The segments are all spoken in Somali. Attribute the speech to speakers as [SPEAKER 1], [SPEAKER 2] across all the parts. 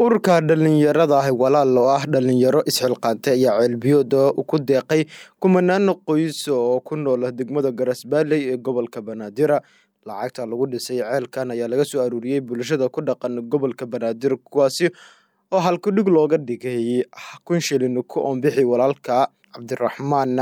[SPEAKER 1] ururka dhalinyarada ah walaal oo ah dhalinyaro isxilqaantay ayaa ceelbiyooda ku deeqay kumanaan qoys oo ku nool degmada garasbaaley ee gobolka banaadir lacagta lagu dhisay ceelkan ayaa laga soo aruuriyey bulshada ku dhaqan gobolka banaadir kuwaasi oo halkudhig looga dhigay kun shilin ku oonbixi walaalka cabdiraxmaan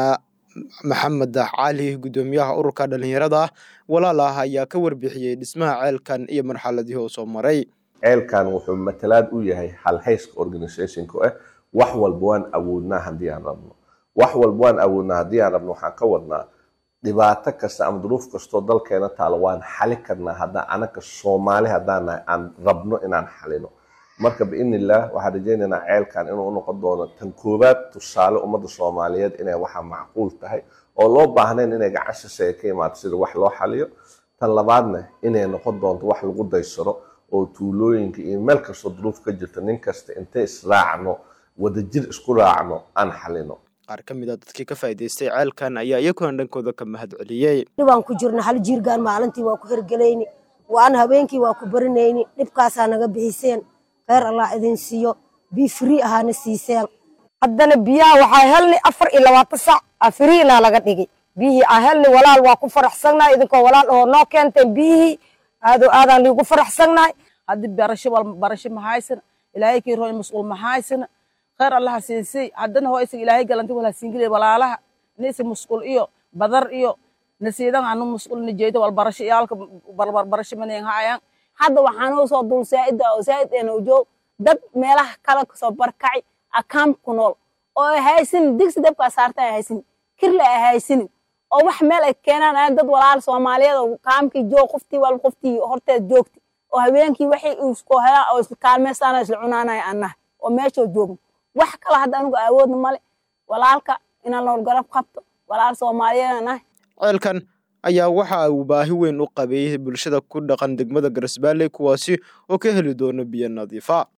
[SPEAKER 1] maxamed cali guddoomiyaha ururka dhalinyarada ah walaal ah ayaa ka warbixiyey dhismaha ceelkan iyo marxaladihii uu soo maray
[SPEAKER 2] ceelkan wuxuu matalaad u yahay halhayska organizationka ah wax walba waan awoodnaa haddii aan rabno wax walba waan awoodnaa haddii aan rabno waxaan ka wadnaa dhibaato kasta ama duruuf kastoo dalkeena taalo waan xali karnaa haddaan anaka soomaali haddaan nahay aan rabno inaan xalino marka biidnillah waxaan rajaynaynaa ceelkan inuu noqon doono tan koowaad tusaale ummadda soomaaliyeed inay waxa macquul tahay oo loo baahnayn inay gacan shisheeye ka imaato sida wax loo xaliyo tan labaadna inay noqon doonto wax lagu daysaro oo tuulooyinka iyo meel kastoo duruuf ka jirta nin kasta intay israacno wadajir isku raacno aan xalino
[SPEAKER 1] qaar ka mid a dadkii ka faa'iidaystay ceelkan ayaa iyakuna dhankooda ka mahad celiyey
[SPEAKER 3] dhibaan ku jirna hal jiirgaan maalintii waa ku hergelayni waan habeenkii waa ku barinayni dhibkaasaa naga bixiseen kheyr allah idin siiyo bii frii ahaana siiseen
[SPEAKER 4] haddana biyaha waxaa helni afar iyo labaatan sac a friinaa laga dhigay biyihii aa helni walaal waa ku faraxsannahay idinkoo walaal oo noo keenteen biyihii aado aadaan liigu faraxsannahay
[SPEAKER 5] haddii barasho wal barasho mahaysana ilaahay kii roon mas'uul mahaysana khayr allaha siinsay haddana hoo isaga ilaahay galanti wala siingilay walaalaha nisi mas'uul iyo badar iyo nasiidan anu mas'uul nijeedo wal barasho iyaalka barbar barasho maneen haayaan
[SPEAKER 6] hadda waxaanoo soo dul saa'ida oo saa'id eena joog dad meelaha kale kasoo barkacay akaam ku nool oo ay haysanin digsi dabkaa saarta ay haysanin kirle ay haysanin oo wax meel ay keenaan aan dad walaal soomaaliyeed oo kaamkii joog qoftii walba qoftii horteed joogti oo habeenkii waxay isku helaan oo isla kaalmeystaan isla cunaanaya annaha oo meeshoo joogno wax kale hadda anugu awoodna male walaalka inaan nool garab qabto walaal soomaaliyeed nahay
[SPEAKER 1] ceelkan ayaa waxa uu baahi weyn u qabay bulshada ku dhaqan degmada garasbaaley kuwaasi oo ka heli doono biyo nadiifa